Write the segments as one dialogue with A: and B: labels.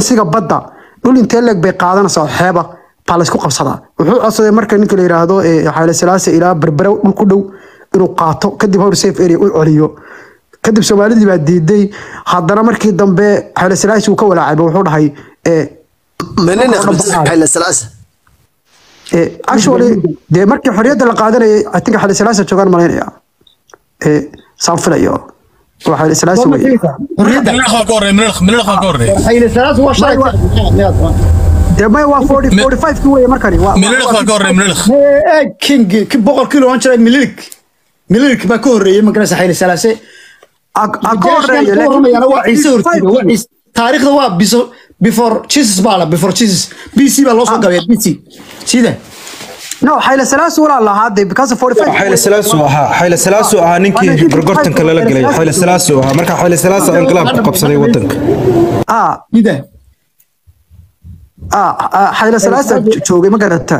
A: resourciga badda dhul intee leeg bay qaadanaysaa oo xeeba baa laysku qabsadaa wuxuu codsaday marka ninka la yidhaahdo eh, xayla silaase ilaa berbera dhul ku dhow inuu qaato kadib howr safe area u celiyo kadib soomaalidii baa diiday haddana markii dambe xayla silaase uu ka walaacayba wuxuu dhahay eh,
B: منين
A: Marka hore
B: اخبرت حيل السلاسه
A: eh, actually dee markii xorriyadda la qaadanayay I think xayla silaase joogaan malaynaya Eh, saan filayo waa xayla silaase weye
C: xorriyadda
D: منين اخوك وري منين منين اخوك وري
C: xayla salaas waa shalay
A: dee may waa 40
D: Mi-
A: 45 kii weye markani waa-
D: منين اخوك وري منين اخ
C: ee king ki boqorkii loo jiray mililik mililik baa ka horreeyay magarasa xayla salaase
A: a- a ka horeeyo
C: Jeeshkan ka warramayana waa ciise hortiida waa
A: 45
C: ciise taariikhda waa biso- before jesus baa la before jesus bc baa loo soo gabaya bc sida
A: no xayla silaase walaa lahaa dee because of 45
E: xayla salaasu ahaa xayla salaasu ahaa ninkii gorgortanka lala gelay xayla salaasu ahaa marka xayla salaasu inqilaab ku qabsaday wadanka
A: ah
C: sida
A: ah ah, xayla silaase joogay ma garata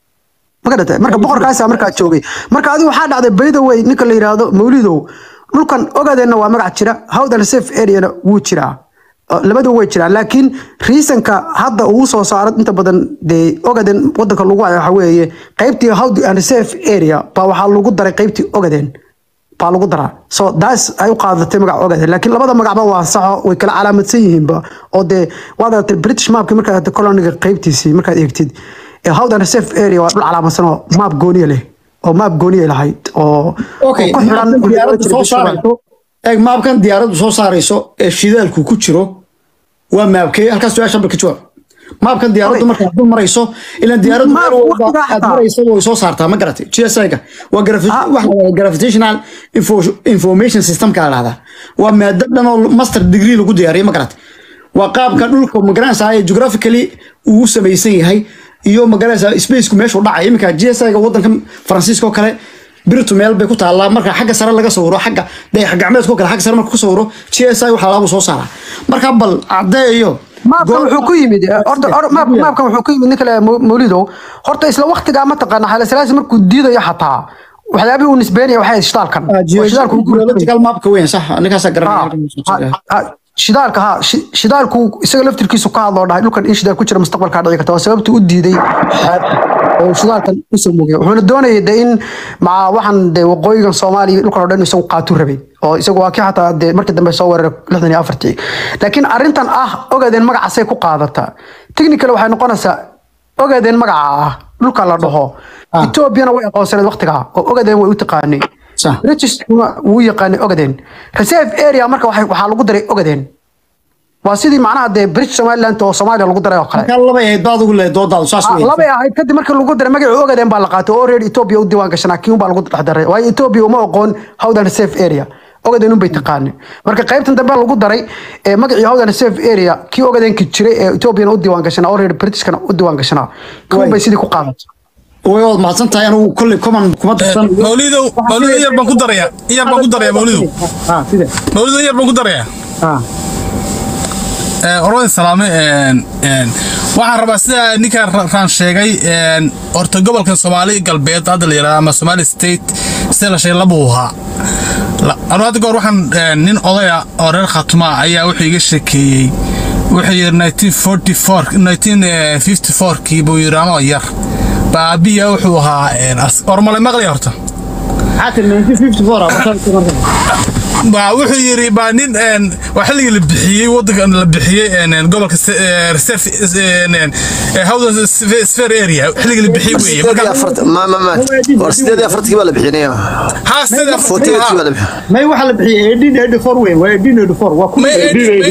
A: ma garata marka boqorkaasa markaa joogay marka adigu waxaa dhacday bayda way ninka la yidhaahdo mawlidow dhulkan ogaadeenna waa magac jira howdan safe areana wuu jiraa Uh, labadu way jiraan laakiin reasonka hadda uu soo saaro inta badan dee ogaden wadanka lagu hayo waxa weeye qaybtii howd and safe area baa waxaa lagu daray qaybtii ogaden baa lagu daraa so daas ay u qaadatay magaca ogaden laakiin labada magacba waa saxo way kala calaamadsan yihiinba oo dee waad aragtay british mapki markaad aragtay coloniga qaybtiisii markaad eegtid ee howd and safe area waa dhul calaamadsan oo map gooniya leh oo map gooniya lahayd oo
C: okay
A: oo ku xiran
C: maabkan diyaaraddu soo
A: British map.
C: saarayso eeg maabkan diyaaraddu soo saarayso ee shidaalku ku jiro waa maabkee halkaas su-aasha marka jawaab maabkan diyaaraddu
A: Okay.
C: markaad dul marayso ilaan diyaaraddu
A: Maab
C: meel walba
A: waqtigaa
C: aad
A: xataa.
C: marayso way soo saartaa ma garatay gsi-ga waa gravi-
A: Ah.
C: waxa la yidhahdaa gravitational info- information systemka la dhahdaa waa maado dhan oo master degree lagu diyaariyo ma garatay waa qaabka dhulka magaranaysaa ee geographically uu u samaysan yahay iyo magaranaysaa spaceku meeshuu dhacay iminka gsi-ga wadanka faransiiska oo kale biritu meel bay ku taallaa marka xagga sare laga sawiro xagga dayax gacmeedka oo kale xagga sare marka ku sawiro gsi waxa laabuu soo saaraa marka bal caddeeyo
A: maabkan wuxuu ku yimid eh, horta hor- maab- maabkan wuxuu ku yimid ninka le mawlidow horta isla waqtigaa mataqaana xayla silaasi markuu diidayo xataa waxyaabihii uu nisbeynaya waxay ahayd shidaalkan oo shidaalku uu guurtay.
C: geological mapka weyn sax ninkaasaa
A: Ha,
C: garanaya
A: ha, ha, shidaalka ha shi- shidaalku isaga laftirkiisu ka hadloo dhahay dhulkan in shidaal ku jira mustaqbalkaa dhici karta waa sababtu u diiday xeeb oo shidaalkan u samuugay wuxuuna doonayay de in maca waxaan de waqooyigan soomaaliya dhulkan oo dhan isagu qaatu rabay oo isagu waa kii xataa de markii dambe soo weeraray lixdan iyo afartii laakiin arrintan ah ogaadeen magacasay ku qaadataa technical waxay noqonaysaa ogaadeen magaca ah dhulka la dhaho
C: Ah.
A: etoobiyana way aqoonsaneed waqtigaa oo ogaadeen way u taqaanay
C: Sax.
A: British wuu yaqaanay ogaden reserve area marka waxay- waxaa lagu daray ogaden waa sidii macnaha dee british somaliland oo soomaaliya lagu daray oo kale
C: markaa laba ahayd baad ugu leedahay doodaadu saas
A: Ah,
C: weyn
A: labay ahayd kadib markii lagu daray magacii ogaden baa la qaatay oo reer ethiopia u diiwaan gashanaa kii unbaa lagu dhex daray waayo ethiopia uma aqoon howdan reserve area ogaden unbay taqaanay marka qaybtan dambe lagu daray ee magacii howdan reserve area kii ogadenki jiray ee ethiopiana u diiwaan gashanaa oo reer britishkana u diiwaan gashanaa kii unbay sidii ku qaadatay
C: way waad mahadsan tahay anigu kolley common kuma darsan
D: مولده مولده ير بان كدريا ير بان كدريا مولده
C: ha sida
D: مولده ير بان كدريا
C: ha
D: orada salaame een een waxaan rabaa sida ninkaan raan sheegay een horta gobolka Soomaali galbeed hadda la yiraahdo ama Somali state sida la sheegay labuu ahaa anu hadda goor waxaan een, nin odaya oo reer khatuma ayaa wuxuu iga sheekeeyey wuxuu yiri 1944 1954 kii buu yiri anoo yar baabiya wuxuu ahaa een, as- ormale maqli horta
C: xaatir 1954 ah markaa markaa
D: baa wuxuu yiri baa nin een waa xilligii la bixiyey wadanka la bixiyey een een gobolka se- ee, reserve een een ee, howdan spe- sphere area xilligii la bixiyey weeye
B: سيدي
D: marka
B: أفرت ما ما ما ورسيدي أفرت كيف ولا بحنيه
D: haa sida
B: فوتي كيف ولا بحنيه
C: may waxa la bixiyay 1884 weyn waa 1884 waa ku
D: may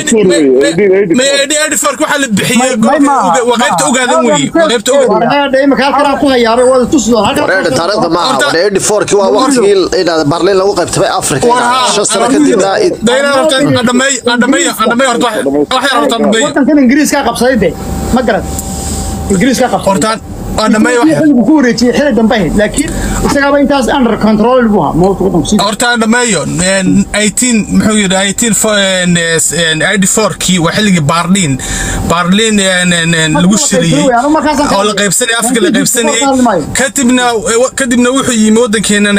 F: May
D: may edi fark waxaa la bixiyey
A: May-
D: gobolka
A: may ma-
D: waa qaybta
A: ma-
D: ogaadan weeye waa qaybta ogaadan
C: warhaadha imika halkan ku hayaabay wada tusi doon
B: ورينا تاريخ ما
D: Horta-
B: ورينا فور كي وقت إلى برلين لو قبت بي أفريقيا
D: warhaa
B: شو سنة كدبنا
D: dayna horta adhamay adhamay adhamay horta wax yar horta adhamay
C: wadankan ingiriiska qabsaday de ma garad ingiriiska qabsaday
D: horta adhamay wax yar
C: xilligu ku wareejiyay xilli dambe ahayd laakiin isagaaba intaas under control buu ahaa moolka waddanku sii
D: horta dhameeyo 18 muxuu yidhi 18 94kii waa xilligii baarliin baarliin lagu shiriyey oo la qaybsanayay afrika la qaybsanayay kadibna kadibna wuxuu yimi waddankeena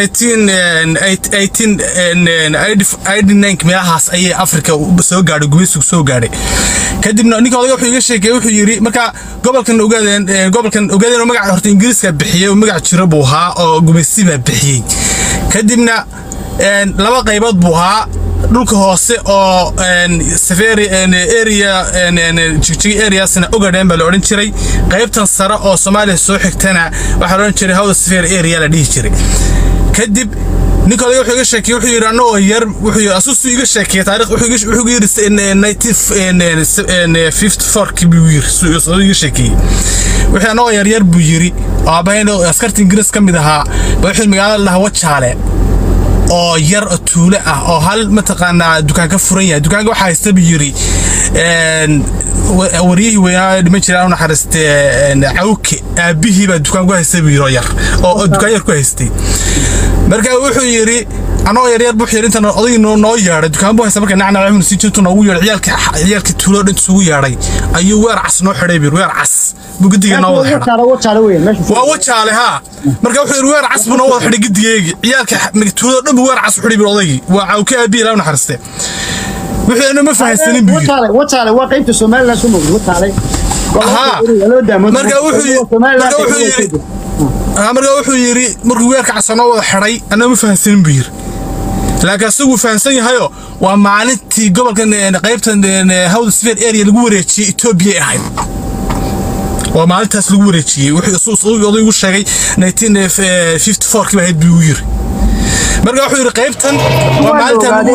D: 1989 meelahaas ayay afrika soo gaadhay gumaysigu soo gaadhay kadibna ninka odaga wuxuu iga sheekeeyey wuxuu yidhi marka gobolkan ogaadeen gobolkan ogaadeen oo magaca horta ingiriiska bixiyey oo magac jiro buu ahaa oo gumaysi baa bixiyey kadibna laba qaybood buu ahaa dhulka hoose oo safari area jigjigi areasna ogadhen baa la odhan jiray qaybtan sare oo soomaaliya soo xigtana waxaa la odhan jiray hawda safari area la dhihi jiray kadib ninka odaga wuxuu iga sheekeyey wuxuu yidhi annagoo yar wuxuu yidhi asusu iga sheekeyey taariikh wuxuu iga wuxuu yidhi 1954 buu yidhi suu iga sheekeyey wixii annagoo yar yar buu yidhi oo aabahayna askarta ingiriis ka mid ahaa ba wuxuu magaalada lahaa wajaale oo yar oo tuule ah oo hal mataqaanaa dukaan ka furan yahay dukaanka waxaa haysta buu yidhi waryihii weynaa dhiman jiray anu naxariiste cawke aabihii baa dukaan ku haystay buu yidhi oo yar oo dukaan yar ku haystay marka wuxuu yidhi anagoo yaryar buu yidhi intan odagii noo yeedhay dukaan buu haysta marka nacnac cumar sii jirtu noogu yeedhay ciyaalka ciyaalka tuulo dhan isugu yeedhay ayuu weer cas noo xidhay buu weer cas buu gidiga noo wada xidhay waa wajaale haa marka wuxuu yidhi weer cas buu noo wada xidhay gidigeegi ciyaalka tuulo dhan buu weer cas u xidhay buu odaygii waa cawke aabihii laa naxariiste wuxuu ina ma fahansanin buu yidhi
C: wataale waa qaybta somaliland soo moogay wataale
D: marka wuxuu marka wuxuu yidhi marka wuxuu yidhi markuu weerka casanoo wada xidhay annaga ma fahansanin buu yidhi laakiin asaguu fahansan yahayo waa maalintii gobolkan qaybtan hawda sfeer area lagu wareejiyey etoobiya ahayd waa maalintaas lagu wareejiyey wuxuu odaygu sheegay 1954 baa ahayd buu yiri marka wuxuu yidhi qaybtan waa maalintaa lagu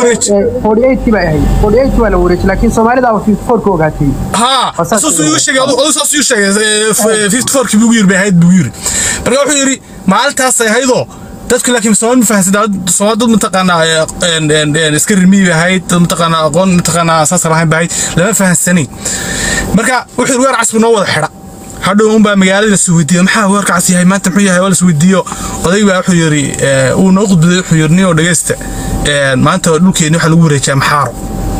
D: wareejiyey ها اساس يو شيغay adu saas uu sheegay 54 kii buu yiri bay ahayd buu yiri marka wuxuu yiri maalintaas ay haydo dadku laakiin Soomaali ma fahansan Soomaali dad mataqaana een iska rimi bay ahayd dad mataqaana aqoon mataqaana asaas lahayn bay lama fahansanin marka wuxuu weer casbi noo wada xira hadhow un baa magaalada soo weydiiyay maxaa weerka cas yahay maanta muxuu yahay waa la soo weydiiyo oday baa wuxuu yiri uu noo qudbay wuxuu yiri niyo dhageysta maanta dhulkeena waxa lagu wareejiyaa maxaaro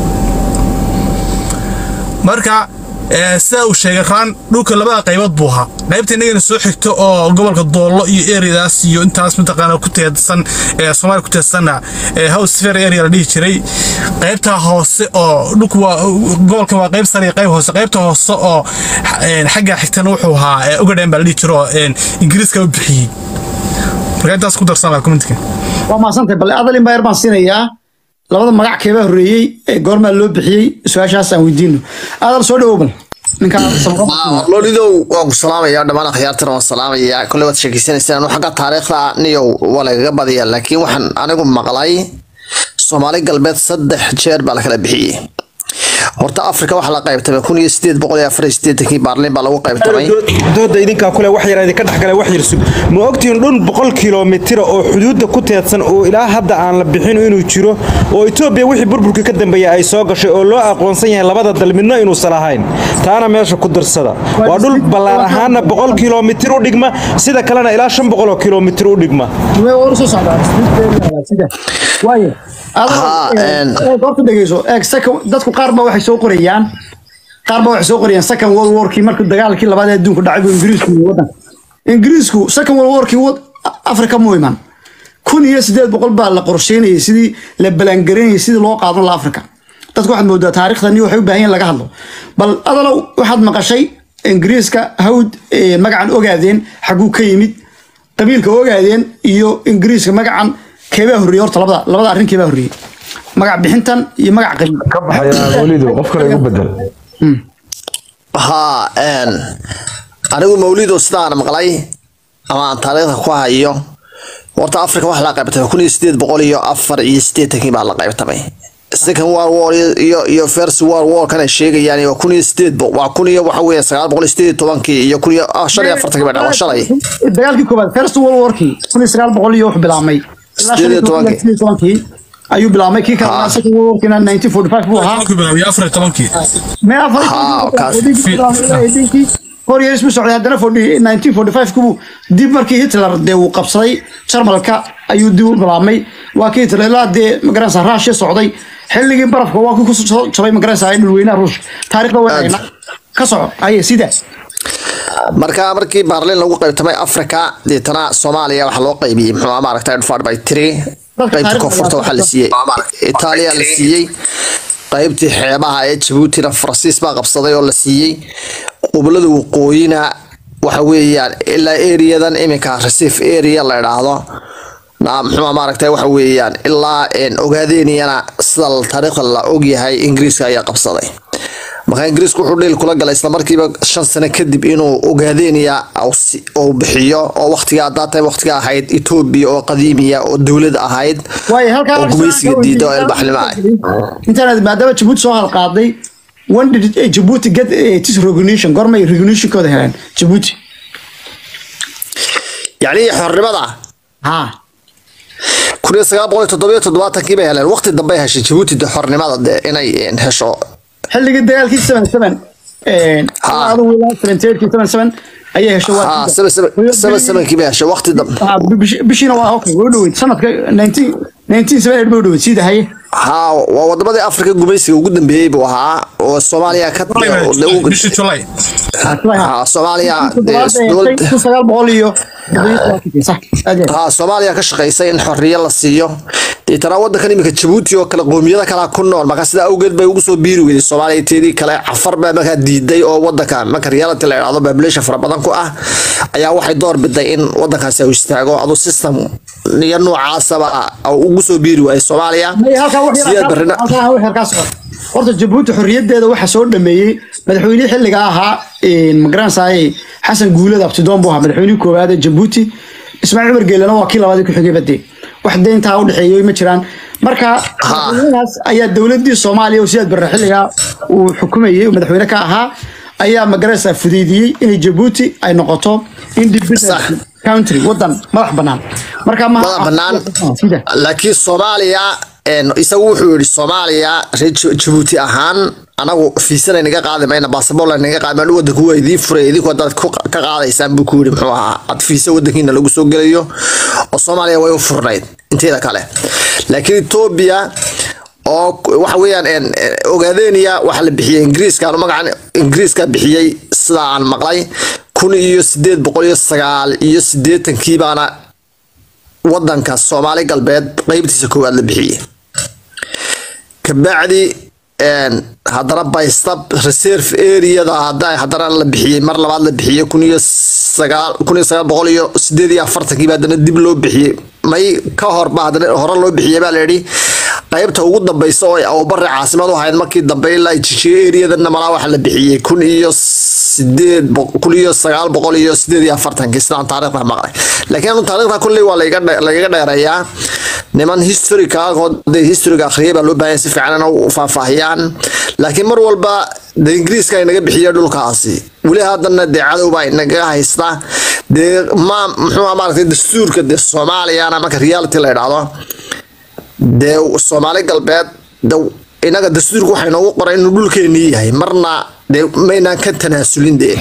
D: marka sida uu sheegay raan dhulka labada qaybood buu ahaa qaybta inagana soo xigto oo gobolka doollo iyo ereyadaas iyo intaas mataqaana ku teedsan ee soomaaliya ku teedsanna house fair area la dhihi jiray qaybta hoose oo dhulku waa gobolkan waa qayb sare iyo qayb hoose qaybta hoose oo xagga xigtana wuxuu ahaa ogadhen baa la dhihi jiro oo ingiriiska u bixiyey marka intaas ku darsan commentka
C: waa maasantay bale adalin baa yar baan siinayaa labada magac keebaa horreeyey ee goormaa loo bixiyey su-aashaas aan weydiino adal soo dhawow bal
B: lolidow waan ku salaamayaa dhammaan akhyaartana waan salaamayaa kolley waad sheekeysanaysaan anu xagga taariikhda niyow waa lagaga badiyaa laakiin waxaan anigu maqlay soomaali galbeed saddex jeer baa lakala bixiyey horta afrika waxaa la qaybtamay kun iyo sideed boqol iyo afar iyo sideetankii baarliin baa lagu qaybtamay
E: dooda idinkaa kule wax yar idinka dhexgala wax yar sug ma ogtihiin dhul boqol kilomitira oo xuduudda ku teedsan oo ilaa hadda aan la bixin inuu jiro oo etoobiya wixii burburka ka dambeeya ay soo gashay oo loo aqoonsan yahay labada dal midna inuusan ahayn taana meesha ku darsada waa dhul ballaan ahaana boqol kilomitir u dhigma sida kalena ilaa shan boqol oo kilomitir u dhigma
C: goorta dhegeyso eeg dadku qaar baa waxay soo qorayaan qaar baa waxay soo qorayaan second world warkii markii dagaalkii labaad ee adduunka dhacay buu ingiriisku yimi waddanka ingiriisku second world warkii afrika mu iman kun iyo sideed boqol baa la qorsheynayay sidii la balangareynayay sidii loo qaadan la afrika dadku waxaad moodaa taariikhdani waxay u baahan yihin laga hadlo bal adalow waxaad maqashay ingiriiska hawd magacan ogaadeen xaguu ka yimid qabiilka ogaadeen iyo ingiriiska magacan keebaa horreeyey horta labada labada arrin keebaa horreeyey magac bixintan iyo magac qabiil
F: ka baxaya welidu qof kale igu bedel
B: haa anigu mawlido sidaan maqlay ama aan taariikhda ku hayo horta afrika waxa la qaybtamay kun iyo sideed boqol iyo afar iyo sideetankii baa la qaybtamay second world war iyo iyo first world war kana sheegayaan waa kun iyo sideed waa kun iyo waxa weeye sagaal boqol iyo sideed iyo tobankii iyo kun iyo shan iyo afartankii baa dhacay shalay
C: dagaalkii koobaad first world warkii kun iyo sagaal boqol iyo wuxuu bilaabmay
B: sideed iyo tobankii
C: ayuu bilaabmay kii kalena second world warkiina 1945 buu ahaa
D: afar tobankii
C: mee afar four years buu socday haddana 40 1945 kubuu dib markii hitler dee uu qabsaday jarmalka ayuu dib u bilaabmay waa kii hitler ilaa dee magaranaysa raashia socday xilligii barafka waa kii kusoo jabay magaranaysa dhulweynaha ruushka taariikhda wayna ka soco aye sida
B: marka markii baarlin lagu qaybtamay africa deetana soomaaliya waxaa loo qaybiyey muxuu ahaa maaragtay divided by three qaybta koonfurta waxaa la siiyey itaaliya la siiyey qaybtii xeebaha ee jabuutina faransiis baa qabsaday oo la siiyey qublada waqooyina waxa weeyaan ilaa areadan iminka receive area la idhaahdo na- muxuu ahaa maaragtay waxa weeyaan ilaa een, ogaadeyniyana sida taariikhda la ogyahay ingiriiska ayaa qabsaday marka ingiriisku wuxuu dhiil kula galay isla markiiba shan sano kadib inuu ogaadeynaya uu bixiyo oo waqtiga haddaa tahay waqtiga ahayd etoobiya oo qadiimiya oo dowlad ahayd
C: waaye halkaa
B: oo gumaysiga diida oo ilbaxnimo ah
C: intaanad maadaama jabuuti soo halqaaday when did eh, Djibouti get eh, this recognition gormay recognitionkooda heleen Djibouti
B: yacni xornimada
C: ha
B: kun iyo sagaal boqol iyo toddobiyo toddobaatankii bay heleen waqti dambe ay heshay jabuuti de xornimada de inay een, hesho
C: xilligii dagaalkii 77 eh
B: Ha.
C: adigu ilaa 78 77 ayay heshay waa
B: ha saba saba saba sabankii bay heshay waqti dambe
C: Ah, bish- bishiina waa okay way u dhoweyd sanadka 19 1978 bay u dhoweyd sida haye
B: ha waa wadamadii afrika gumaysiga ugu dambeeyey buu ahaa oo soomaaliya ka
D: bishii July
B: ha soomaaliya dee
C: Toddobaad
B: dowlad
C: kun sagaal boqol iyo sax aad iyo aad.
B: ها soomaaliya ka shaqaysay in xorriye la siiyo deetana wadankan iminka jabuuti oo kale qoomiyada kalaa ku nool marka sidaa awgeed bay ugu soo biiri weyday soomaaliya teedii kale cafar baa markaa diiday oo wadanka marka reality la idhaahdo population fara badan ku ah ayaa waxay door biday in wadankaasi uu istaago aduu system iyo noocaasaba uu ugu soo biiri waayay soomaaliya
C: May halkaa wax yar
B: sideed
C: halkaa-
B: barrina
C: halkaa wax yar kaa socda. horta jabuuti xorriyadeeda waxaa soo dhameeyey madaxweynihii xilliga ahaa magaranaysaay xasan guulad abtidoon buu ahaa madaxweynihii koowaad ee jabuuti ismaaciil cumar geelana waa kii labaadii ku xigay badee wax deyntaa u dhexeeyey ma jiraan marka madaxweynahaas ayaa dowladii soomaaliya oo siyaad barre xilligaa uu xukumayey oo madaxweyne ka ahaa ayaa magaranaysaa fudeydiyey inay jabuuti ay noqoto independent country wadan madax banaan marka ma
B: madax bannaan
C: sida
B: laakiin soomaaliya een, isagu wuxuu yidhi soomaaliya reer Ju- jabuuti ahaan anagu fiisana naga qaadi mayna basaboorla naga qaadi mayna wadanku waa idiin furay idinku haddaad ku- ka qaadaysaan buu ku yidhi muxuu ahaa ad fiisa wadankiina lagu soo gelayo oo soomaaliya way u furnayd inteeda kale laakiin etoobiya oo ku- waxa weeyaan een, een, ogaadeeniya waxaa la bixiyey ingiriiska anu magacan ingiriiska bixiyey sidaa aan maqlay kun iyo sideed boqol iyo sagaal iyo sideetankii baana wadanka soomaali galbeed qeybtiisa koowaad la bixiyey kabacdi een, haddana baystab reserve areada hadda haddana la bixiyey mar labaad la bixiyey kun iyo sagaal kun iyo sagaal boqol iyo sideed iyo afartankii baa haddana dib loo bixiyey may ka hor ba haddana hore loo bixiyey baa la yidhi qaybta ugu dambeysa oo ay awbare caasimad u ahayd markii dambe ilaa jijiga areadana malaa waxa la bixiyey kun iyo sideed boq- kun iyo sagaal boqol iyo sideed iyo afartankii sidaan taariikhda maqlay laakiin anu taariikhda kulley waa laiga dhe- lagaga dheereeyaa niman historica oo dee historiga akhriyay baa loo baahan yahay si fiican inay u faahfaahiyaan laakiin mar walba dee ingiriiska inaga bixiya dhulkaasi weli haddana dee cadow baa inaga haysta dee ma muxuu ahaa maaragtay dastuurka dee soomaaliyana marka reality la idhaahdo dee soomaali galbeed de inaga dastuurka waxaa inoogu qoray inuu dhulkeenii yahay marna dee maynaan ka tanaasulin dee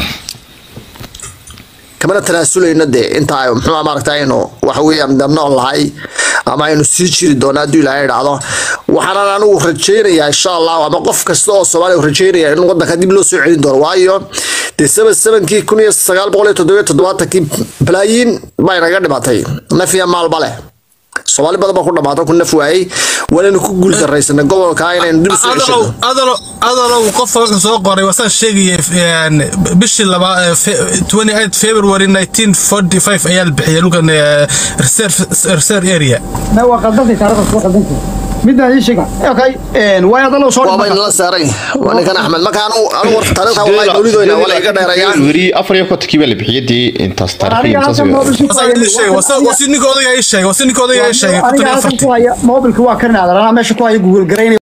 B: kamana tanaasuleyno dee inta ay muxuu ahaa maaragtay aynu waxa weeyaan de nool nahay ama aynu sii jiri doono hadduu ilaahay idhaahdo waxaanan anigu rajaynayaa insha allah ama qof kasta oo soomaaliya uu rajaynaya in wadanka dib loo soo celin doono waayo dee seven sevenkii kun iyo sagaal boqol iyo toddobiyo toddobaatankii balaayiin baa inaga dhimatay naf iyo maalba leh soomaali badan baa ku dhamaata ku naf waayey waanaynu ku guul daraysanay gobolka inaynu dib u soo
D: adalow
B: ceshano
D: adalow adalow qof halkan soo qoray wasaan sheegaya een, bishii laba eh, fe- 28 February 1945 ayaa la bixiyay dhulkan eh, reserve reserve area
C: ما هو قدمتي تاريخ الصبح قدمتي midna ii sheega okay een way adalo soo
B: waaba inala saaray waa ninkan axmed marka anu anu war taariikhda wallahi mawlidoyna waa la iga dheerayaa
G: weri afar iyo kontonkii baa la bixiyay dee intaas taariikh
C: aniga halkan mobilku
D: wasaan idin sheegay wasaan wasi ninka odayga ii sheegay wasi ninka odayga ii sheegay
C: aniga halkan
D: 14
C: ku haya mobilku waa karinaada anaa meesha ku haya google garaynay